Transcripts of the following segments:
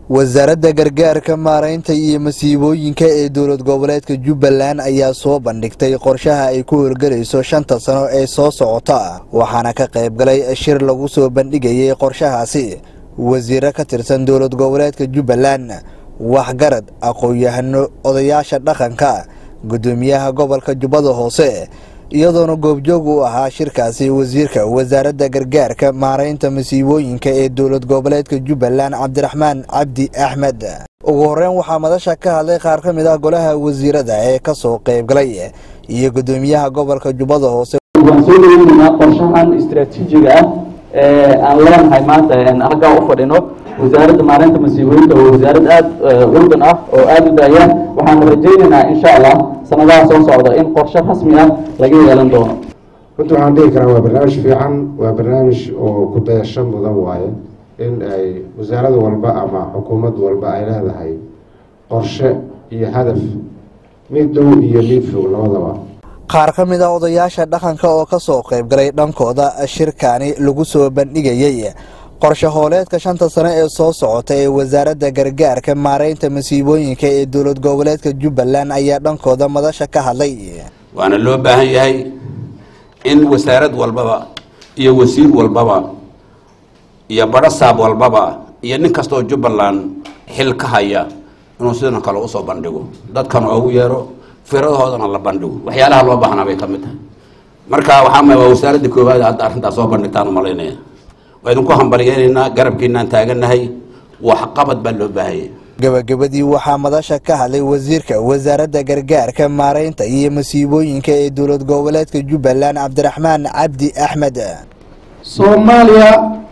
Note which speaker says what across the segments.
Speaker 1: wasaaradda gargaarka maaraynta iyo masiibooyinka ee dowlad goboleedka jubbaland ayaa soo bandhigtay qorshaha ay ku howlgelayso shanta sano ee soo socota waxaana ka qayb galay shir lagu soo bandhigayay qorshahaasi wasiiro ka tirsan dowlad goboleedka jubbaland waxgarad aqoon-yahano odayaasha dhaqanka guddoomiyaha gobolka jubbada hoose iyadoona goobjoog u ahaa shirkaasi wasiirka wasaaradda gargaarka maaraynta masiibooyinka ee dowlad goboleedka jubbaland cabdiraxmaan cabdi axmed ugu horeyn waxaa madasha ka hadlay qaar ka mid ah golaha wasiirada ee ka soo qayb galay iyo guddoomiyaha gobolka jubbada hoose
Speaker 2: waan soo dhaweyneynaa qorshahan istaraatiijiga ah ee aan leenahay maanta halkaa u fadhino wasaaradda maareynta masiibooyinka waa wasaarad aada urdan ah oo aada u daaya waxaanu rajayneynaa insha allah sanadaha soo socda in qorshe rasmi ah laga yeelan doono
Speaker 3: runtii waxaan dhihi karaa waa barnaamij fiican waa barnaamij oo ku dayasho mudan waaye in ay wasaarad walba ama xukuumad walba ay leedahay qorshe iyo hadaf mid dhow iyo mid fog labadaba
Speaker 1: qaar ka mid ah odayaasha dhaqanka oo ka soo qayb galay dhankooda shirkani lagu soo bandhigayay qorshe hooleedka shanta sano ee soo socota ee wasaaradda gargaarka maaraynta masiibooyinka ee dowlad goboleedka jubbaland ayaa dhankooda madasha ka hadlay
Speaker 4: waana loo baahan yahay in wasaarad walbaba iyo wasiir walbaba iyo badhasaab walbaba iyo nin kastoo jubbaland xil ka haya inuu sidan kale usoo bandhigo dadkan oogu yeero firadahoodana la bandhigo waxyaalaha loo baahnaa bay ka mid tahay marka waxaa waa wasaaradda koowaad hadda arrintaas soo bandhigtaan umalaynaya waa idinku hambalyeynayna garabkiinaan taagannahay waxqabad baa loo baahanya
Speaker 1: gabagabadii waxaa madasha ka hadlay wasiirka wasaaradda gargaarka maaraynta iyo masiibooyinka ee dowlad goboleedka jubbaland cabdiraxmaan cabdi axmed
Speaker 5: soomaaliya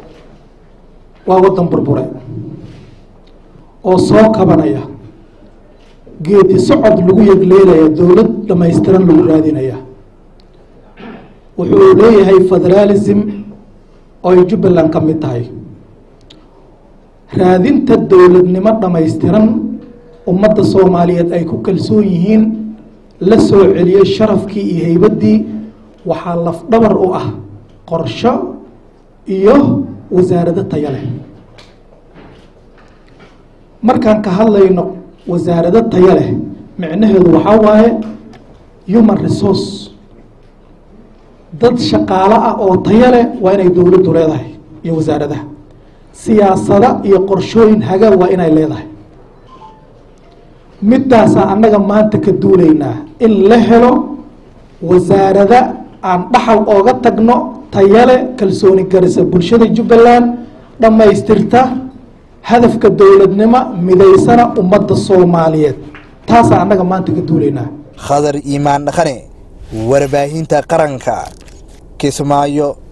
Speaker 5: waa waddan burbure oo soo kabanaya geedi socod lagu yegleelaya dowlad dhammaystiran lagu raadinaya wuxuu leeyahay federaalism oo ay jubbaland ka mid tahay raadinta dowladnimo dhammaystiran ummadda soomaaliyeed ay ku kalsoon yihiin la soo celiyey sharafkii iyo haybaddii waxaa lafdhabar u ah qorsho iyo wasaarado taya leh markaan ka hadlayno wasaarado taya leh micnaheedu waxaa waaye human resource dad shaqaalo ah oo taya leh waa inay dowladdu leedahay iyo wasaaradaha siyaasada iyo qorshooyin hagaa waa inay leedahay midaasaa annaga maanta ka duulaynaa in la helo wasaarada aan dhaxal ooga tagno tayale kalsooni garisa bulshada jubbaland dhammaystirta hadafka dowladnimo midaysana ummadda soomaaliyeed taasaa annaga maanta ka duulaynaa
Speaker 1: khadar iimaan dhaqane warbaahinta qaranka kismaayo